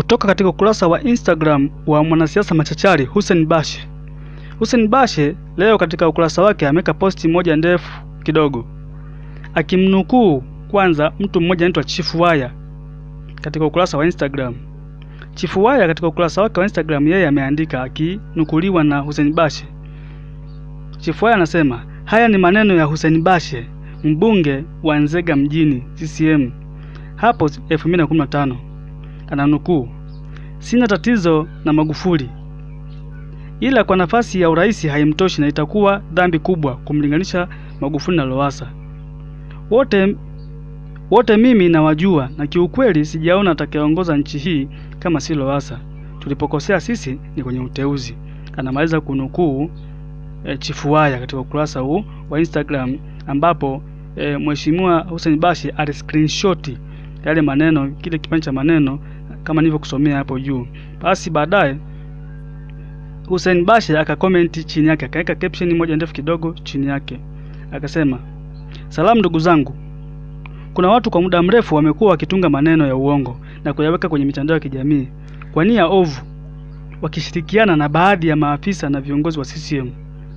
kutoka katika ukurasa wa Instagram wa mwanasiasa machachari Hussein Bashe. Hussein Bashe leo katika ukurasa wake ameweka posti moja ndefu kidogo akimnukuu kwanza mtu mmoja anaitwa Chifu Waya katika ukurasa wa Instagram. Chifu Waya katika ukurasa wake wa Instagram yeye ameandika akinukuliwa na Hussein Bashe. Chifu Waya anasema haya ni maneno ya Hussein Bashe, mbunge wa Nzega mjini CCM hapo 2015. Ananukuu, sina tatizo na Magufuli, ila kwa nafasi ya urais haimtoshi na itakuwa dhambi kubwa kumlinganisha Magufuli na Lowassa. Wote wote mimi nawajua na kiukweli sijaona atakayeongoza nchi hii kama si Lowassa. Tulipokosea sisi ni kwenye uteuzi. Anamaliza kunukuu e, Chifu Waya katika ukurasa huu wa Instagram ambapo e, Mheshimiwa Hussein Bashe ali screenshot yale maneno, kile kipande cha maneno kama nilivyokusomea hapo juu. Basi baadaye Hussein Bashe akakomenti chini yake, akaweka caption moja ndefu kidogo chini yake, akasema salamu ndugu zangu, kuna watu kwa muda mrefu wamekuwa wakitunga maneno ya uongo na kuyaweka kwenye mitandao ya kijamii kwa nia ovu, wakishirikiana na baadhi ya maafisa na viongozi wa CCM.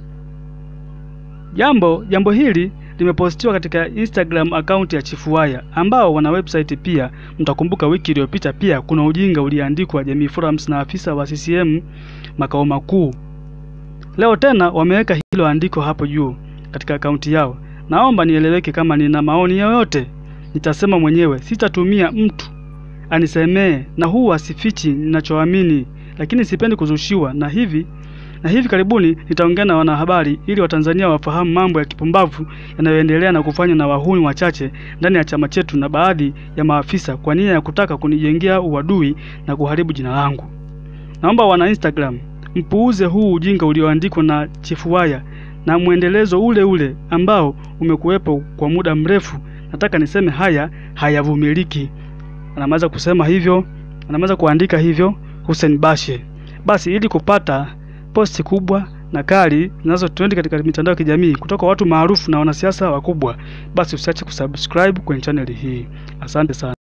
Jambo jambo hili limepostiwa katika Instagram account ya Chifu Waya ambao wana website pia. Mtakumbuka wiki iliyopita pia kuna ujinga uliandikwa Jamii Forums na afisa wa CCM makao makuu. Leo tena wameweka hilo andiko hapo juu katika akaunti yao. Naomba nieleweke, kama nina maoni yoyote nitasema mwenyewe, sitatumia mtu anisemee, na huwa sifichi ninachoamini, lakini sipendi kuzushiwa na hivi na hivi karibuni nitaongea na wanahabari ili Watanzania wafahamu mambo ya kipumbavu yanayoendelea na kufanywa na wahuni wachache ndani ya chama chetu na baadhi ya maafisa kwa nia ya kutaka kunijengea uadui na kuharibu jina langu. Naomba wana Instagram mpuuze huu ujinga ulioandikwa na Chifu Waya na mwendelezo ule ule ambao umekuwepo kwa muda mrefu. Nataka niseme haya hayavumiliki. Anamaliza kusema hivyo, anamaliza kuandika hivyo Hussein Bashe. Basi ili kupata posti kubwa na kali zinazotrend katika mitandao ya kijamii kutoka watu maarufu na wanasiasa wakubwa, basi usiache kusubscribe kwenye channel hii. Asante sana.